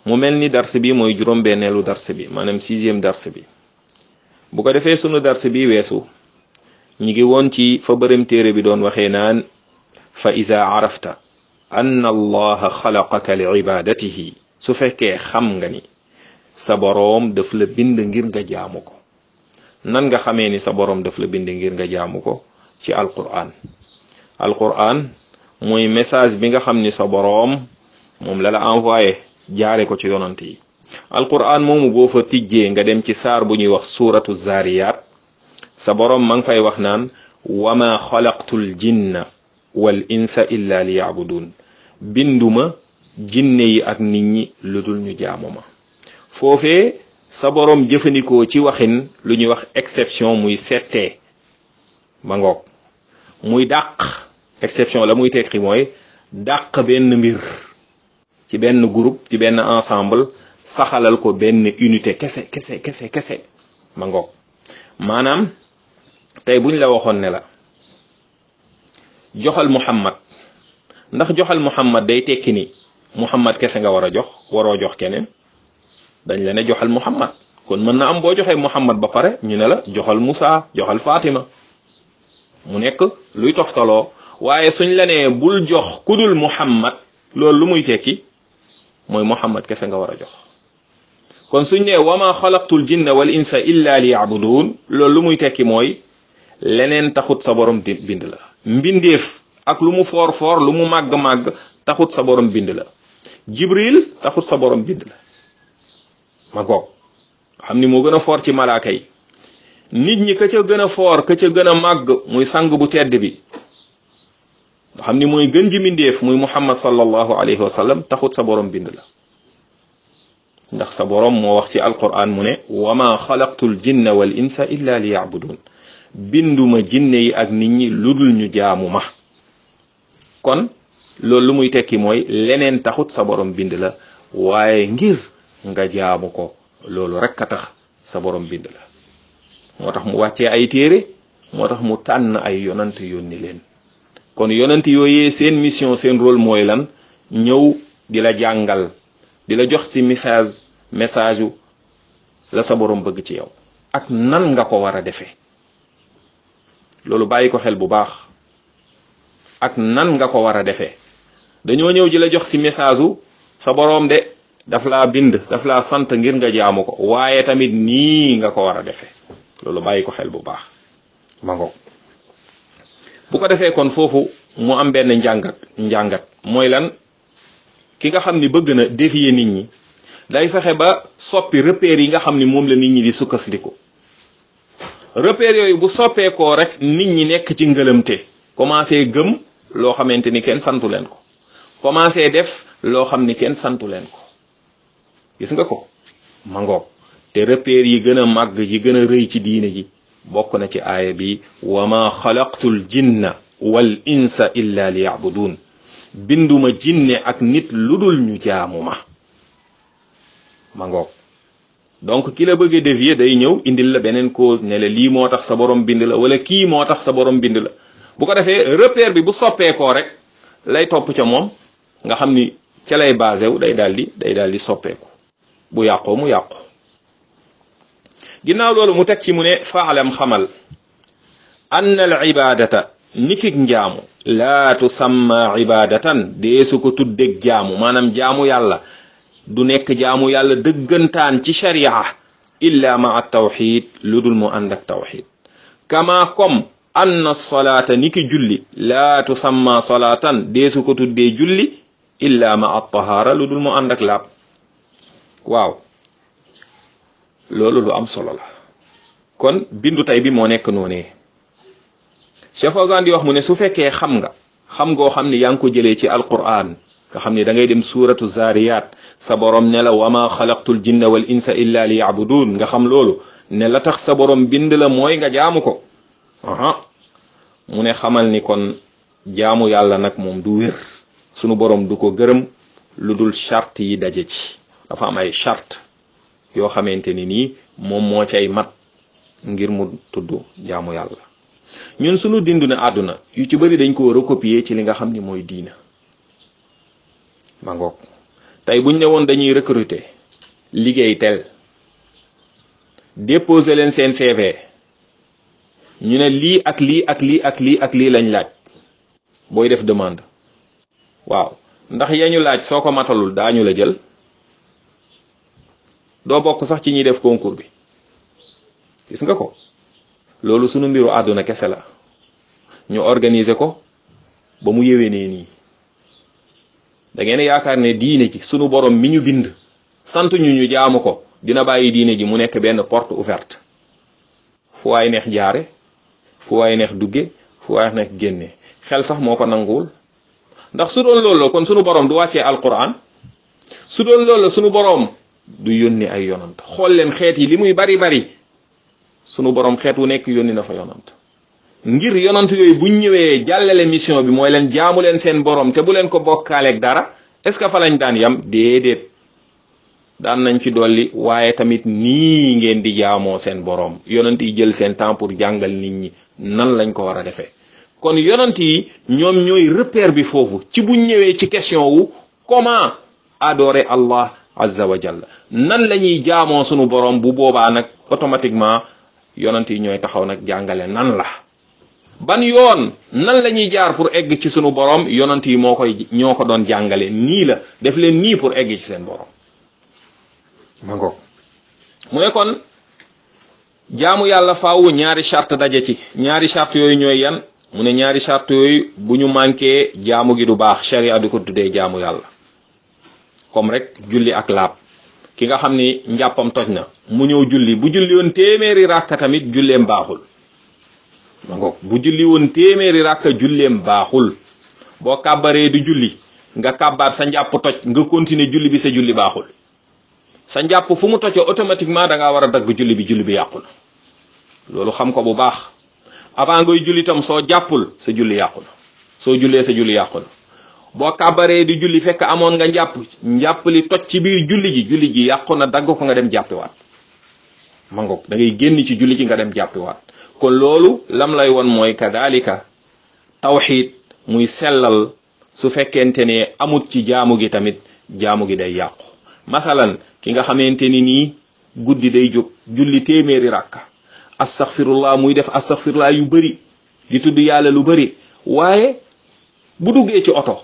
mu mel ni dars bi mooy juróom-benneelu dars bi maanaam sixième dars bi bu ko defee sunu dars bi weesu ñi ngi woon ci fa bërëm téere bi doon waxee naan fa iza arafta anna allaha xalaqaka li ibadatihi su fekkee xam nga ni sa boroom daf la bind ngir nga jaamu ko nan nga xamee ni sa boroom daf la bind ngir nga jaamu ko ci alquran alquran mooy message bi nga xam ni sa boroom moom la la envoyé jaare ko ci yonant yi alquran moomu boo fa tijjee nga dem ci saar bu ñuy wax suuratu zariyat sa boroom ma ngi fay wax naan wama xalaqtul jinna wal insa illa li yabudun binduma jinne yi ak nit ñi lu dul ñu jaamu ma foofee sa boroom jëfandikoo ci waxin lu ñuy wax exception muy settee ma ngoog muy dàq exception la muy tekki mooy dàq benn mbir ci benn groupe ci benn ensemble saxalal ko benn unité kese kese kese kese ma ngoog maanaam tey buñ la waxoon ne la joxal muhammad ndax joxal muhammad day tekki ni muhammad kese nga war a jox waroo jox keneen dañ la ne joxal muhammad kon mën na am boo joxee muhammad ba pare ñu ne la joxal Musa joxal Fatima mu nekk luy toftaloo waaye suñ la nee bul jox kudul muhammad loolu lu muy tekki mooy muhammad kese nga war a jox kon suñ nee wama xalaqtul jinna wal insa illa li yabudun loolu lu muy tekki mooy leneen taxut sa borom di bind la mbindeef ak lu mu foor foor lu mu màgg-màgg taxut sa borom bind la jibril taxut sa borom bind la ma goog xam ni moo gën a foor ci malaaka yi nit ñi ka ca gën a foor ka ca gën a màgg muy sang bu tedd bi nga xam ni mooy gën ji mbindeef muy muhammad sallallahu alayhi wa sallam taxut sa borom bind la ndax sa borom moo wax ci alquran mu ne wama xalaqtul jinna wal insa illa li yabudun binduma jinne yi ak nit ñi lu dul ñu jaamu ma kon loolu lu muy tekki mooy leneen taxut sa borom bind la waaye ngir nga jaamu ko loolu rek a tax sa borom bind la moo tax mu wàccee ay téere moo tax mu tànn ay yonant yónni leen kon yonant yooyee seen mission seen rôle mooy lan ñëw di la jàngal di la jox ci message message u la sa borom bëgg ci yow ak nan nga ko war a defee loolu bàyyi ko xel bu baax ak nan nga ko war a defee dañoo ñëw ji la jox ci message u sa boroom de daf laa bind daf laa sant ngir nga jaamu ko waaye tamit nii nga ko war a defee loolu bàyyi ko xel bu baax ma ngoog bu ko defee kon foofu mu am benn njàngat njàngat mooy lan ki nga xam ni bëgg na défier nit ñi day fexe ba soppi repères yi nga xam ni moom la nit ñi di sukkandiku repères yooyu bu soppeekoo rek nit ñi nekk ci ngëlëmte commencé gëm loo xamante ni kenn santu leen ko commencé def loo xam ni kenn santu leen ko gis nga ko mangoog te repères yi gën a màgg yi gën a rëy ci diine ji bokk na ci aaya bi wa ma xalaqtul jinna wal insa illa li yabudun binduma jinne ak nit lu dul ñu jaamu ma mangoog donc ki la bëgg a dévier day ñëw indil la beneen cause ne la lii moo tax sa borom bind la wala kii moo tax sa borom bind la bu ko defee repère bi bu soppeekoo rek lay topp ca moom nga xam ni ca lay basé wu day daal di day daal di soppeeku bu yàqoo mu yàqu ginnaaw loolu mu teg ci mu ne faalam xamal anna al ibadata nikik njaamu laa tusamma ibadatan deesu ko tuddeg jaamu maanaam jaamu yàlla du nekk jaamu yàlla dëggantaan ci sharia illa maa tawxid lu dul mu ànd ak tawxid kama comme anna solaata niki julli laa tusamma solaatan deesu ko tuddee julli illa maa tahaara lu dul mu ànd ak laab waaw loolu lu am solo la kon bindu tey bi moo nekk noonee Cheikh Fawzan di wax mu ne su fekkee xam nga xam ngoo xam ni yaa ngi ko jëlee ci alquran nga xam ni da ngay dem suuratu zariyat sa borom ne la wama xalaqtul jinna wal insa illa li yabudun nga xam loolu ne la tax sa borom bind la mooy nga jaamu ko aha mu ne xamal ni kon jaamu yàlla nag moom du wér sunu borom du ko gërëm lu dul charte yi daje ci dafa am ay charte yoo xamante ni nii moom moo cay mat ngir mu tudd jaamu yàlla ñun sunu dindu ne àdduna yu ci bëri dañ ko recopier ci li nga xam ni mooy diina ma ngoog tey buñ ne woon dañuy recruter liggéey tel déposer leen seen CV ñu ne lii ak lii ak lii ak lii ak lii lañ laaj booy def demande waaw ndax yañu laaj soo ko matalul daañu la jël doo bokk sax ci ñuy def concours bi gis nga ko loolu sunu mbiru àdduna kese la ñu organiser ko ba mu yewee nee nii da ngeen yaakaar ne diine ji sunu borom mi ñu bind sant ñu ñu jaamu ko dina bàyyi diine ji mu nekk benn porte ouverte fu waay neex jaare fu waay neex dugge fu waay neex génne xel sax moo ko nanguwul ndax su doon loolu la kon sunu borom du wàccee alquran su doon loolu la sunu borom du yónni ay yonant xool leen xeet yi li muy bari bari sunu borom xeet wu nekk yónni na fa yonant ngir yonant yooyu buñ ñëwee jàllale mission bi mooy leen jaamu leen seen borom te bu leen ko bokkaaleeg dara est ce que fa lañ daan yam déedéet daan nañ ci dolli waaye tamit nii ngeen di jaamoo seen borom yonant yi jël seen temps pour jàngal nit ñi nan lañ ko war a defee kon yonant yi ñoom ñooy repère bi foofu ci buñ ñëwee ci question wu comment adorer Allah azza wa jalla nan la ñuy jaamoo sunu borom bu boobaa nag automatiquement yonant yi ñooy taxaw nag jàngale nan la ban yoon nan la ñuy jaar pour egg ci sunu borom yonant yi moo koy ñoo ko doon jàngale nii la def leen nii pour egg ci seen borom ma ngoog mu ne kon jaamu yàlla faaw ñaari charte daje ci ñaari charte yooyu ñooy yan mu ne ñaari charte yooyu bu ñu manqué jaamu gi du baax sharia di ko tuddee jaamu yàlla comme rek julli ak laab ki nga xam ni njàppam toj na mu ñëw julli bu julli woon téeméeri ràkka tamit julleem baaxul ma ngoog bu julli woon téeméeri ràkka julleem baaxul boo kàbbaree du julli nga kàbbaar sa njàpp toj nga continuer julli bi sa julli baaxul sa njàpp fu mu tojee automatiquement da ngaa war a dagg julli bi julli bi yàqu na loolu xam ko bu baax avant ngay julli tam soo jàppul sa julli yàqu na soo jullee sa julli yàqu na boo kàbbaree di julli fekk amoon nga njàpp njàpp li toj ci biir julli ji julli ji yàqu na dagg ko nga dem jàppiwaat ma ngoog da ngay génn ci julli ji nga dem jàppiwaat kon loolu lam lay won mooy kadalika tawxiid muy sellal su fekkente ne amut ci jaamu gi tamit jaamu gi day yàqu masalan ki nga xamante ni nii guddi day jóg julli téeméeri rakka astaghfirullah muy def astaghfirullah yu bëri di tudd yàlla lu bëri waaye bu duggee ci oto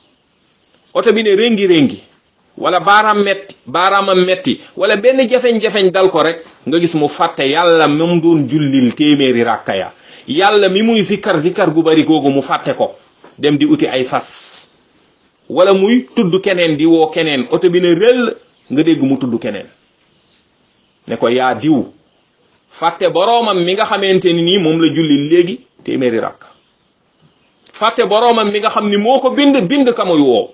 oto bi ne réngi réngi wala baaraam metti baaraamam metti wala benn jafeñ-jafeñ dal ko rek nga gis mu fàtte yàlla même doon jullil téeméeri rakka ya yàlla mi muy zikkar zikkar gu bari googu mu fàtte ko dem di uti ay fas wala muy tudd keneen di woo keneen oto bi ne rëll nga dégg mu tudd keneen ne ko yaa diw fàtte boroomam mi nga xamante ni nii moom la julli léegi téeméeri rakk fàtte boroomam mi nga xam ni moo ko bind bind ka muy woo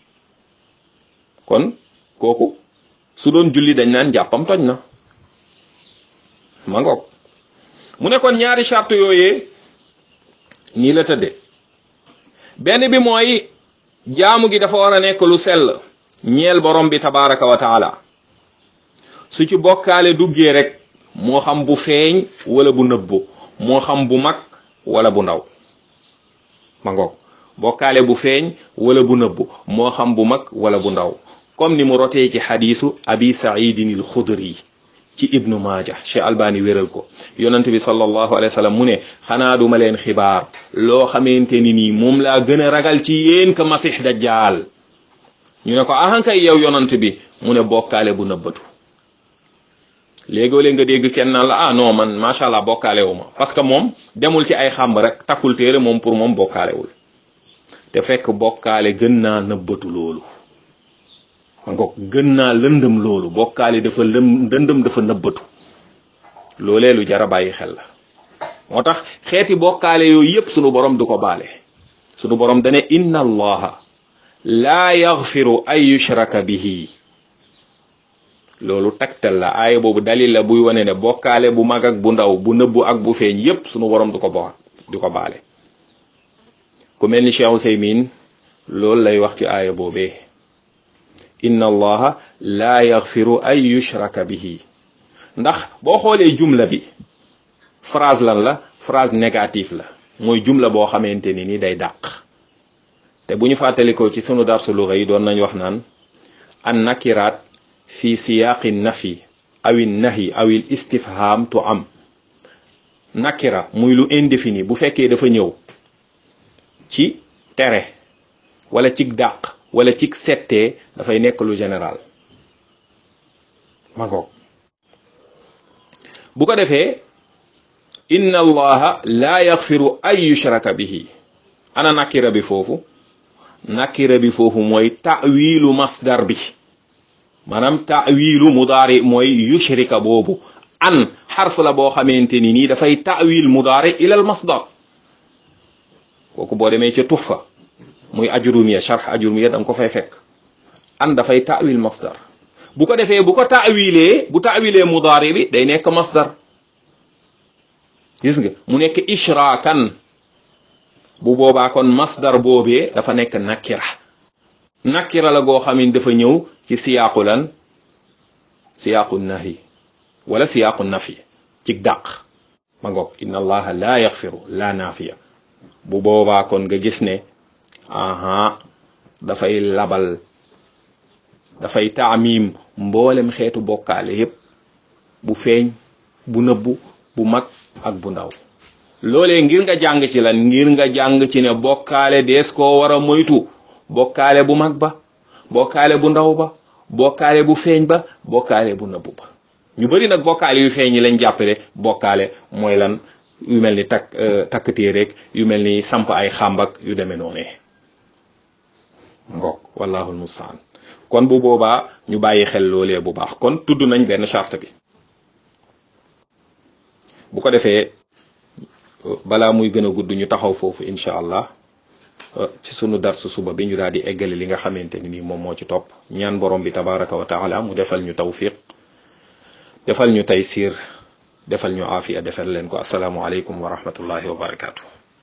kon kooku su doon julli dañ naan jàppam toj na ma ngoog mu ne kon ñaari charte yooyee nii la tëdde benn bi mooy jaamu gi dafa war a nekk lu sell ñeel borom bi tabaraka wa taala su ci bokkaale duggee rek moo xam bu feeñ wala bu nëbbu moo xam bu mag wala bu ndaw ma ngoog bokkaale bu feeñ wala bu nëbbu moo xam bu mag wala bu ndaw comme ni mu rotee ci xadiisu abi saidin al xudri ci ibnu maaja cheikh albani wéral ko yonent bi sallallahu alayhi wa sallam mu ne xanaa duma leen xibaar loo xamante ni nii moom laa gën a ragal ci yéen ka masix dajjaal ñu ne ko ahankay yow yonent bi mu ne bokkaale bu nëbbatu léegoo léeg nga dégg kenn naan la ah non man macha allah bokkaale wu ma parce que moom demul ci ay xàmb rek takkul téere moom pour moom bokkaalewul te fekk bokkaale gën naa nëbbatu loolu nga gën naa lëndëm loolu bokkaale dafa lëm lëndëm dafa nëbbatu loolee lu jar a bàyyi xel la moo tax xeeti bokkaale yooyu yépp sunu borom du ko baale sunu borom dane inna allaha laa yaghfiru an yushraka bihi loolu taktal la aaya boobu dalil la buy wane ne bokkaale bu mag ak bu ndaw bu nëbbu ak bu feeñ yépp sunu borom du ko bo du ko baale ku mel ni Cheikh Ousaymin loolu lay wax ci aaya boobee inna allaha laa yaghfiru an yushraka bihi ndax boo xoolee jumla bi phrase lan la phrase négative la mooy jumla boo xamante ni ni day dàq te bu ñu fàttalikoo ci sunu darsu luga yi doon nañ wax naan an nakiraat fi siyaaqi nafi awi nahi awil istifham tu am nakira muy lu indéfini bu fekkee dafa ñëw ci tere wala cig dàq wala cig settee dafay nekk lu général ma ngoog bu ko defee inna allaha la yaxfiru ay yushraka bihi ana nakira bi foofu nakira bi foofu mooy ta'wilu masdar bi maanaam ta'wilu mudaari mooy yushrika boobu an xarf la boo xamante ni nii dafay ta'wil mudaari ilal masdar kooku boo demee ca tuxfa muy ajrumiya sharh ajrumiya da nga ko fay fekk an dafay ta'wil masdar bu ko defee bu ko ta'wilee bu ta'wilee mudaari bi day nekk masdar gis nga mu nekk ishraakan bu boobaa kon masdar boobee dafa nekk nakira nakira la goo xam ne dafa ñëw ci siyaaqu lan siyaaqu nahi wala siyaaqu nafi ci dàq ma ngoog inna allaha la yaxfiru la naafiya bu boobaa kon nga gis ne aha dafay labal dafay taamim mboolem xeetu bokkaale yépp bu feeñ bu nëbbu bu mag ak bu ndaw loolee ngir nga jàng ci lan ngir nga jàng ci ne bokkaale dees koo war a moytu bokkaale bu mag ba bokkaale bu ndaw ba bokkaale bu feeñ ba bokkaale bu nëbbu ba ñu bari nag bokkaale yu feeñ yi lañ jàppale bokkaale mooy lan yu mel ni takk takk téereeg yu mel ni samp ay xàmbak yu demee noonee ngoog wallahu almustaan kon bu boobaa ñu bàyyi xel loolee bu baax kon tudd nañ benn charte bi bu ko defee balaa muy gën a gudd ñu taxaw foofu incha allah ci sunu dars suba bi ñu daal di eggale li nga xamante ni nii moom moo ci topp ñaan borom bi tabaraka wa taala mu defal ñu tawfiq defal ñu taysir defal ñu aafiya defal leen ko asalaamualeykum wa rahmatullahi wa barakaatu.